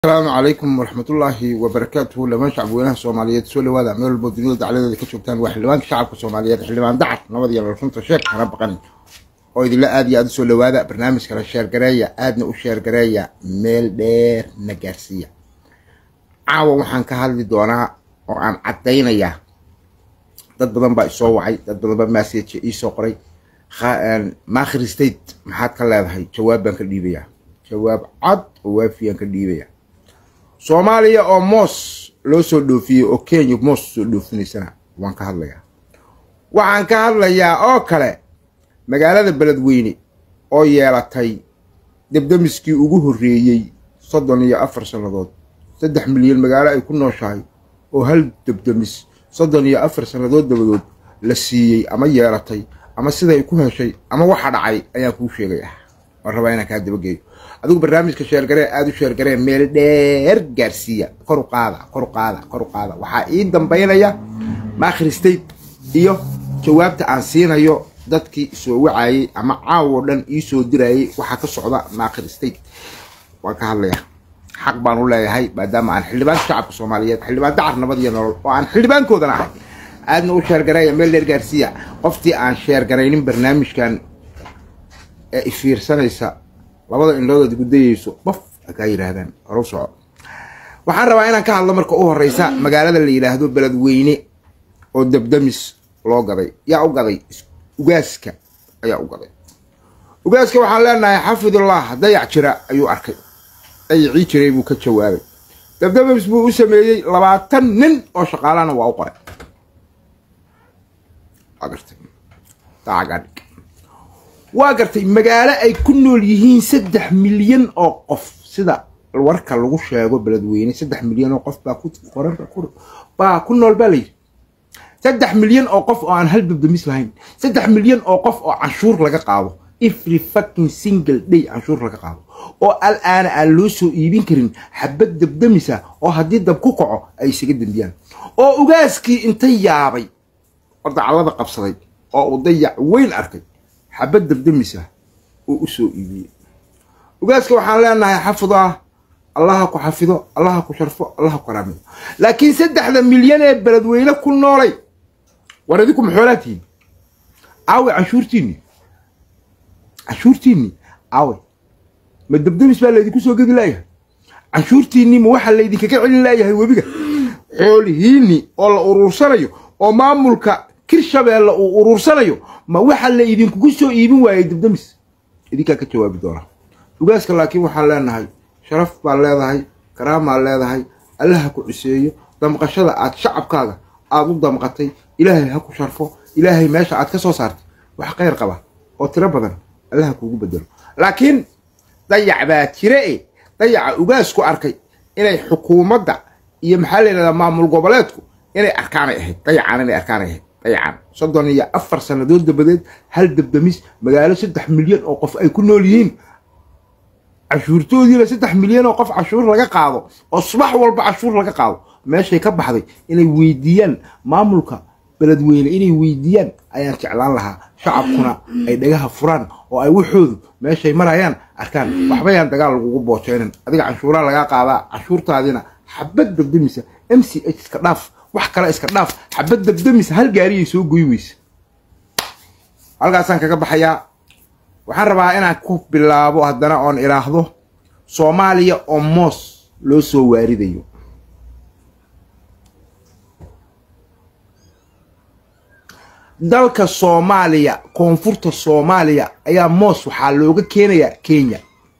asalaamu calaykum waraxmatullaahi wabarakaatuhu dhamaan shacabweynaha soomaaliyeed soo dhawaada meel walbo dunida dacladeeda ka joogtaan waa xildhibaanka shacabka soomaaliyeed xildhibaan dacar nabad iyo runta sheek hana baqan oo idinla aad iyo aad usoo dhawaada barnaamijkana sheergareeya aadna u sheergareeya meel dheer na gaarsiiya caawa waxaan ka hadli doonaa oo aan caddaynayaa dad badan baa isoo wacay dad badan baa message iisoo qoray maakhir state maxaad ka leedahay jawaab baan ka dhiibayaa jawaab cad oo waafiyaan ka dhiibaya soomaaliya oo moos loo soo dhoofiyey oo kenya moos soo dhoofinaysana waan ka hadlayaa waxaan ka hadlayaa oo kale magaalada beledweyne oo yeelatay debdemiskii ugu horreeyey soddon iyo afar sannadood saddex milyan magaalo ay ku nooshahay oo hal debdemis soddon iyo afar sannadood dabadood la siiyey ama yeelatay ama siday ku heshay ama waxa dhacay ayaan kuu sheegay ah waan rabaa inaan kaa dabageeyo adigu barnaamijka sheergaree aada u sheergaree meel dheer gaarsiiya kor u qaada kor u qaada kor u qaada waxaa ii dambaynaya maakhir state iyo jawaabta aan siinayo dadkii soo wacayey ama caawo dhan ii soo dirayey waxaa ka socda maakhir state waan ka hadlayaa xaq baan u leeyahay maadaama aan xildhibaanka shacabka soomaaliyeed xildhibaan dacar nabad iyo nolol oo aan xildhibaankoodana ahay aadna u sheergareeya meel dheer gaarsiiya qoftii aan sheergaraynin barnaamijkan ee ifiirsanaysa labada indhoodood gudayeyso bof kaa yidhaahdaan horu soco waxaan rabaa inaan ka hadlo marka u horeysa magaalada la yidhaahdo beledweyne oo debdemis loo gaday yaa u gaday ugaaska ayaa u gaday ugaaska waxaan leenahay xafidullah dayac jira ayuu arkay dayacii jiray buu ka jawaabay debdemis buu u sameeyey labaatan nin oo shaqaalana waa u qoray waa gartay magaalo ay ku nool yihiin saddex milyan oo qof sida warka lagu sheego beledweyne saddex milyan oo qof baa baa ku nool baa layidhi saddex milyan oo qof oo aan hal debdemis lahayn saddex milyan oo qof oo canshuur laga qaado every fucking single day canshuur laga qaado oo al-aana aan loo soo iibin karin xabad debdemisa oo haddii dab ku kaco ay isaga dembiyaan oo ugaaskii inta yaabay oo daclada qabsaday oo uu dayac weyn arkay xabad debdemisa uu u soo iibiyey ugaaska waxaan leenahay xafidaa allaha ku xafido allaha ku sharfo allaha ku karaamido laakiin saddexda milyan ee beledweyne ku noolay war idinku maxoolaa tihiin aawe canshuurtiinni canshuurtiinni aawe ma debdemis baa laydinku soo gedi laayahay canshuurtiinni ma waxaa laydinkaga celin laayahay webiga xoolihiinni oo la uruursanayo oo maamulka kirshabeelle uu uruursanayo ma waxa la idinkugu soo iibin waayey debdemis idinkaa ka jawaabi doonaa ugaaska laakiin waxaan leenahay sharaf baad leedahay karaamaa leedahay allaha ku ciseeyo damqashada aad shacabkaaga aada u damqatay ilaahay ha ku sharfo ilaahay meesha aad ka soo saartay wax khayr qaba oo tiro badan allaha kuugu bedelo laakiin dayac baa jire e dayaca ugaasku arkay inay xukuumadda iyo maxaa la yidhahdaa maamul goboleedku inay arkaanay ahayd dayacaan inay arkaanay ahayd dayacan soddon iyo afar sannadood dabadeed hal debdemis magaalo saddex milyan oo qof ay ku nool yihiin cashuurtoodiina saddex milyan oo qof cashuur laga qaado oo subax walba cashuur laga qaado meeshay ka baxday inay weydiiyaan maamulka beledweyne inay weydiiyaan ayaan jeclaan lahaa shacabkuna ay dhagaha furaan oo ay waxoodu meeshay marayaan arkaan waxbayaan dagaal lagugu boojeynin adiga canshuuraa lagaa qaadaa cashuurtaadina xabad debdemisa m c h iska dhaaf wax kale iska dhaaf xabad debdemisa hal gaariyay soo goy weysa halkaasaan kaga baxayaa waxaan rabaa inaan ku bilaabo haddana oon idhaahdo soomaaliya oo moos loo soo waaridayo dalka soomaaliya koonfurta soomaaliya ayaa moos waxaa looga keenayaa kenya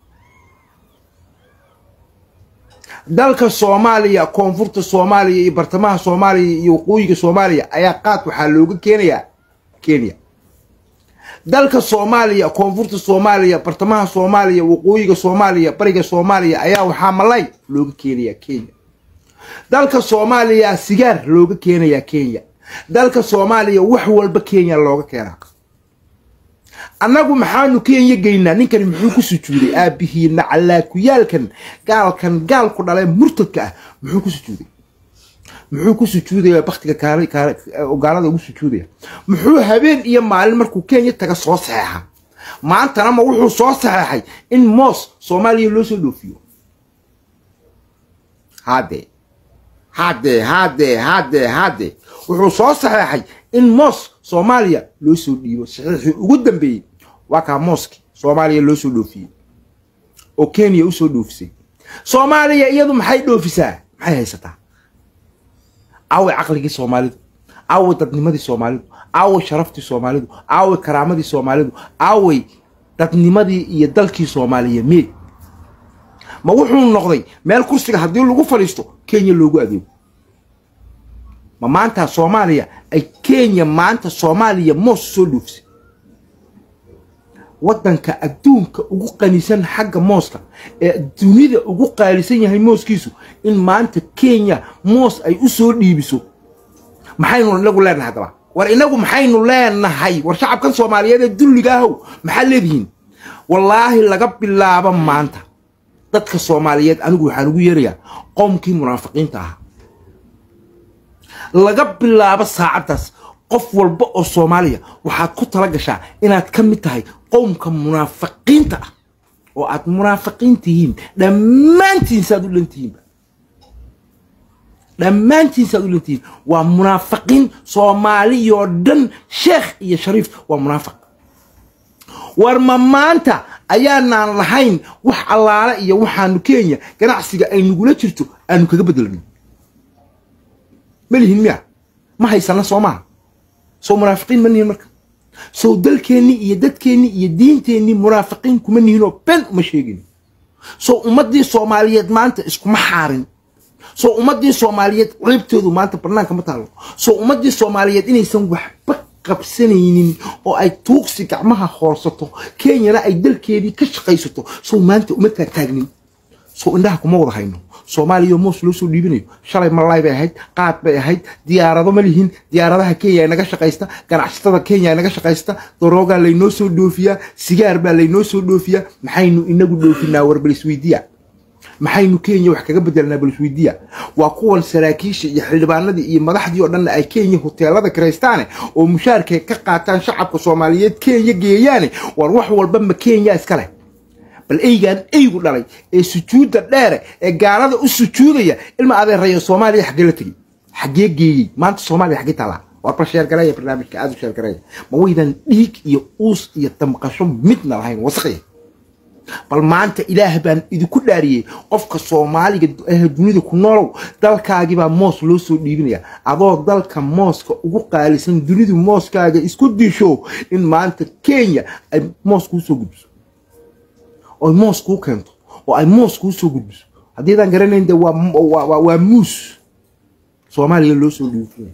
dalka soomaaliya koonfurta soomaaliya iyo bartamaha soomaaliya iyo waqooyiga soomaaliya ayaa qaad waxaa looga keenayaa kenya dalka soomaaliya koonfurta soomaaliya bartamaha soomaaliya waqooyiga soomaaliya bariga soomaaliya ayaa waxaa malay looga keenayaa kenya dalka soomaaliya sigaar looga keenayaa kenya dalka soomaaliya wax walba kenya looga keenaa annagu maxaanu kenya geynaa ninkani muxuu ku sujuuday aabihiina calaakuyaalkan gaalkan gaalku dhalee murtadka ah muxuu ku sujuuday muxuu ku sujuudaya baktiga gaalada ugu sujuudaya muxuu habeen iyo maalin markuu kenya taga soo saxeexa maantana ma wuxuu soo saxeexay in moos soomaaliya loo soo dhoofiyo hadde hadde hadde hadde hadde wuxuu soo saxeexay in moos soomaaliya loo soo dhiibo saxiixii ugu dambeeyey waa kaa mooski soomaaliya loo soo dhoofiyey oo kenya usoo dhoofisay soomaaliya iyadu maxay dhoofisaa maxay haysataa aaway caqligii soomaalidu aaway dadnimadii soomaalidu aaway sharaftii soomaalidu aaway karaamadii soomaalidu aaway dadnimadii iyo dalkii soomaaliya mee ma wuxuu noqday meel kursiga haddii lagu fadhiisto kenya loogu adeego ma maanta soomaaliya ay kenya maanta soomaaliya moos soo dhoofisay waddanka adduunka ugu qanisan xagga mooska ee dunida ugu qaalisan yahay mooskiisu in maanta kenya moos ay u soo dhiibiso maxaynu inagu leenahay haddaba war inagu maxaynu leenahay war shacabkan soomaaliyeed ee dulliga ahow maxaad leedihiin wallaahi laga bilaabo maanta dadka soomaaliyeed anigu waxaan ugu yeerayaa qowmkii munaafiqiinta ahaa laga bilaabo saacaddaas qof walba oo soomaaliya waxaad ku tala gashaa inaad ka mid tahay qowmka munaafiqiinta ah oo aad munaafiqiin tihiin dhammaantiin saaad u dhantihiinba dhammaantiin saaad u dhantihiin waa munaafiqiin soomaaliyoo dhan sheekh iyo shariif waa munaafiq war ma maanta ayaanaan lahayn wax allaale iyo waxaanu kenya ganacsiga ay nagula jirto aanu kaga bedelno ma lihin miya ma haysana soo maaha soo munaafiqiin ma nihin marka sow dalkeennii iyo dadkeennii iyo diinteennii munaafiqiin kuma nihinoo ben uma sheegin sow ummaddii soomaaliyeed maanta iskuma xaarin sow ummaddii soomaaliyeed ceebtoodu maanta bannaanka ma taalo sow ummaddii soomaaliyeed inaysan waxba qabsanaynin oo ay tuugsi gacmaha hoorsato kenyana ay dalkeedii ka shaqaysato sow maanta uma taagtaagnin sow indhaha kuma wada hayno soomaaliya moos loo soo dhiibinayo shalay malaay bay ahayd qaad bay ahayd diyaarado ma lihin diyaaradaha kenya ay naga shaqaysta ganacsatada kenya ay naga shaqaysta daroogaa laynoo soo dhoofiyaa sigaar baa laynoo soo dhoofiyaa maxaynu inagu dhoofinaa war balisweydiya maxaynu kenya wax kaga bedelnaa balisweydiya waa kuwan saraakiisha iyo xildhibaanadii iyo madaxdii oo dhanna ay kenya hoteelada kiraystaane oo mushaarkay ka qaataan shacabka soomaaliyeed kenya geeyaane war wax walba ma kenya iska leh bal eygaan eygu dhalay ee sujuudda dheere ee gaalada u sujuudaya ilma adeerayo soomaaliya xaggee la tegey xaggee geeyey maanta soomaaliya xaggee taalaa war bal sheergareeya barnaamijka aada u sheergareeya ma waydan dhiig iyo uus iyo damqasho midna lahayn wasaqya bal maanta ilaah baan idinku dhaariyey qofka soomaaliga ah dunida ku noolow dalkaagibaa moos loo soo dhiibinaya adoo dalka mooska ugu qaalisan dunidu mooskaaga isku disho in maanta kenya ay moos kuu soo gudbiso oy moos kuu keento oo ay moos kuu soo gudbiso haddiidaan garanayn de waa muus soomaaliya loo soo dhuufinaya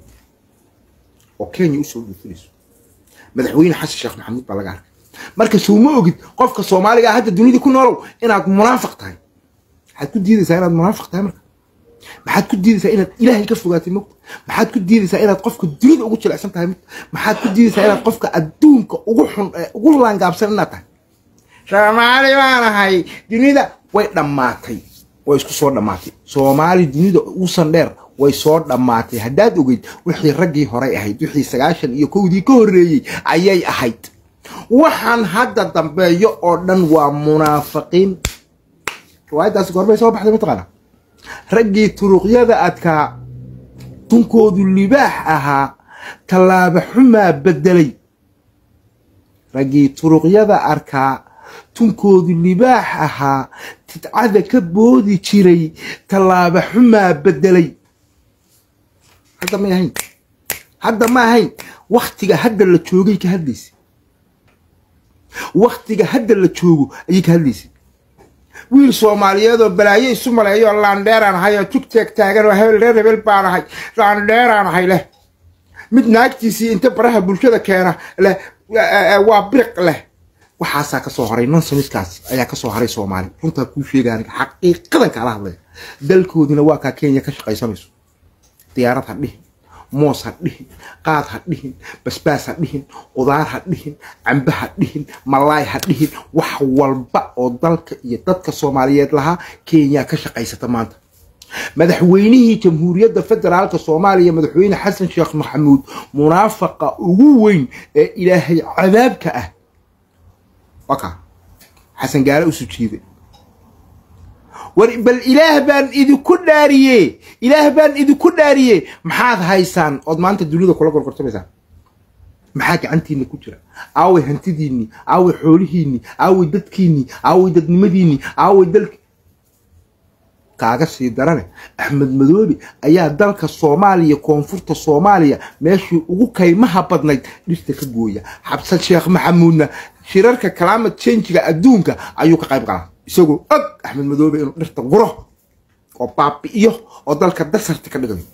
oo kenya usoo dhuufinayso madaxweyne xasan sheekh maxamuud baa laga arkay marka sow ma ogid qofka soomaaliga ah hadda dunida ku noolow inaad munaafiq tahay maxaad ku diidaysaa inaad munaafiq tahay marka maxaad ku diidaysaa inaad ilaahay ka fogaatay mogta maxaad ku diidaysaa inaad qofka dunida ugu jilecsan tahay mogta maxaad ku diidaysaa inaad qofka adduunka ugu xun ugu laangaabsan inaad tahay soomaali baan ahay dunida way dhammaatay way isku soo dhammaatay soomaali dunida uusan dheer way soo dhammaatay haddaad ogeyd wixii raggii horay ahayd wixii sagaashan iyo kowdii ka horreeyey ayay ahayd waxaan hadda dambeeyo oo dhan waa munaafiqiin riwaayaddaasi goorbay soo baxday mataqaana raggii turuqyada adkaa tunkoodu libaax ahaa tallaaba xumaa beddelay raggii turuqyada arkaa tunkoodu libaax ahaa tidcada ka boodi jiray tallaaba xumaa beddelay hadda may ahayn hadda ma ahayn wakhtiga hadda la joogay ka hadlaysa wakhtiga hadda la joogo ayay ka hadlaysay wiil soomaaliyeed oo balaayo isu maleeyo oo laandheeraan ahay oo tugteeg taagan oo hebel reer hebel baan ahay laandheeraan ahay leh mid naagtiisii inta baraha bulshada keena leh waa biriq leh waxaasaa ka soo haray nonsamiskaas ayaa ka soo haray soomaali runtaa kuu sheega aniga xaqiiqadan kaala hadlaya dalkoodina waa kaa kenya ka shaqaysanayso diyaarad ha dhihin moos ha dhihin qaad ha dhihin basbaas ha dhihin qudaar ha dhihin cambe ha dhihin malaay ha dhihin wax walba oo dalka iyo dadka soomaaliyeed lahaa kenya ka shaqaysata maanta madaxweynihii jamhuuriyadda federaalka soomaaliya madaxweyne xasan sheekh maxamuud munaafaqa ugu weyn ee ilaahay cadaabka ah waka xasan gaale u sujiiday war bal ilaah baan idinku dhaariye ilaah baan idinku dhaariye maxaad haysaan ood maanta dunida kula gorgortamaysaan maxaa gacantiinna ku jira aaway hantidiinnii aaway xoolihiinnii aaway dadkiinnii aaway dadnimadiinnii aaway dalki kaaga sii darane axmed madoobe ayaa dalka soomaaliya koonfurta soomaaliya meeshii ugu kaymaha badnayd dhirta ka gooya xabsan sheekh maxamuudna shirarka climate changiga adduunka ayuu ka qayb galaa isagoo og axmed madoobe inuu dhirta guro oo baabi'iyo oo dalka dasarta ka dhigayo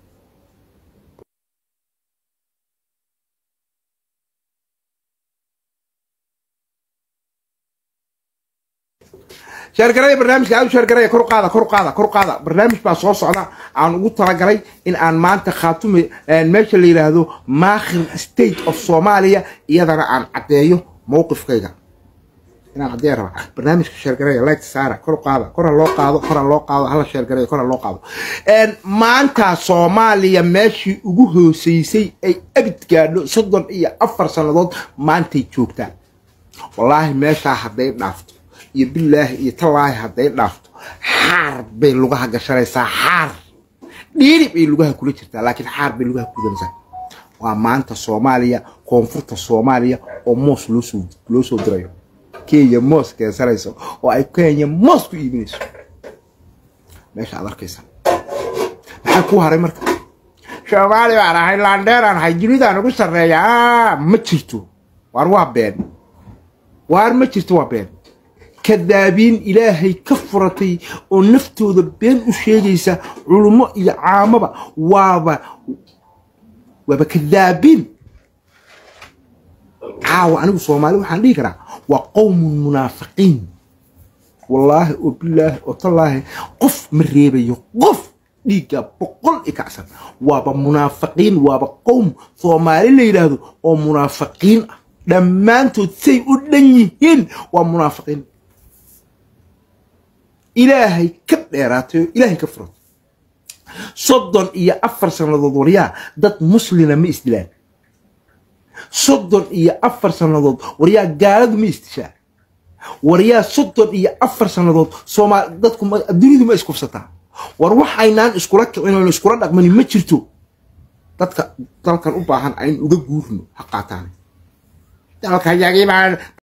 sheergaraya barnaamijka aad u sheergaraya kor u qaada kor u qaada kor u qaada barnaamij baa soo socda aan ugu talagalay in aan maanta khaatume meesha la yidhaahdo maakhir state of soomaaliya iyadana aan caddeeyo mowqifkayga inaan caddeeya raba barnaamijka sheergaraya light saara kor u qaada kor ha loo qaado kor ha loo qaado hala sheergaraya kor ha loo qaado maanta soomaaliya meeshii ugu hooseysay ay abid gaadho soddon iyo afar sannadood maantay joogtaa wallaahi meeshaa hadday dhaafto iyo bilaahi iyo tallaahi hadday dhaafto xaar bay lugaha gashanaysaa xaar dhiiri bay lugaha kula jirtaa laakiin xaar bay lugaha kudanaysaa waa maanta soomaaliya koonfurta soomaaliya oo moos loosoo loo soo dirayo kenya moos keensanayso oo ay kenya moos ku iibinayso meesha aad arkaysaa maxaa kuu haray marka soomaali baan ahay laandheeraan ahay dunidaan ugu sarreeya ma jirto waar waa been waar ma jirto waa been kadaabiin ilaahay ka furatay oo naftooda been u sheegaysa culummo iyo caamaba waaba waaba kadaabiin caawa anigu soomaali waxaan dhihi karaa waa qowmun munaafiqiin wallaahi oo bilaahi oo tallaahi qof ma reebayo qof dhiigga boqol i kacsan waaba munaafiqiin waaba qowm soomaali la yidhaahdo oo munaafiqiin ah dhammaantood say u dhan yihiin waa munaafiqiin ilaahay ka dheeraatay oo ilaahay ka furatay soddon iyo afar sannadood waryaa dad muslina ma isdilaan soddon iyo afar sannadood waryaa gaaladu ma isdishaa waryaa soddon iyo afar sannadood soomaal dadku dunidu ma iskufsataa war waxaynaan iskula kicin oon iskula dhaqmani ma jirto dadka dalkan u baahan ayn uga guurno ha qaataan dalka yagii baan